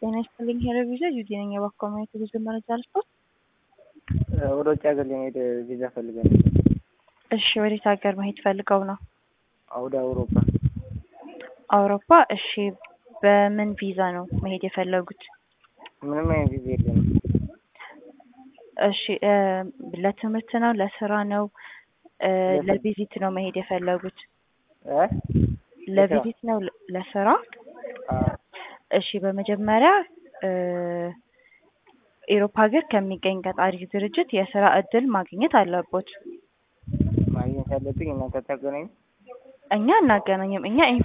ጤና ይስጥልኝ ሄሎ ቪዛ ዩዲ ነኝ። የባኮ ማየት ብዙ መረጃ ልስጦት። ወደ ውጭ ሀገር ለመሄድ ቪዛ ፈልገን ነበር። እሺ ወዴት ሀገር መሄድ ፈልገው ነው? ወደ አውሮፓ። አውሮፓ። እሺ በምን ቪዛ ነው መሄድ የፈለጉት? ምንም አይነት ቪዛ የለንም። እሺ ለትምህርት ነው? ለስራ ነው? ለቪዚት ነው መሄድ የፈለጉት? እ ለቪዚት ነው? ለስራ? እሺ በመጀመሪያ ኤሮፓ ሀገር ከሚገኝ ቀጣሪ ድርጅት የስራ እድል ማግኘት አለቦት። ማግኘት ያለብኝ እናንተ ታገናኙ እኛ እናገናኝም። እኛ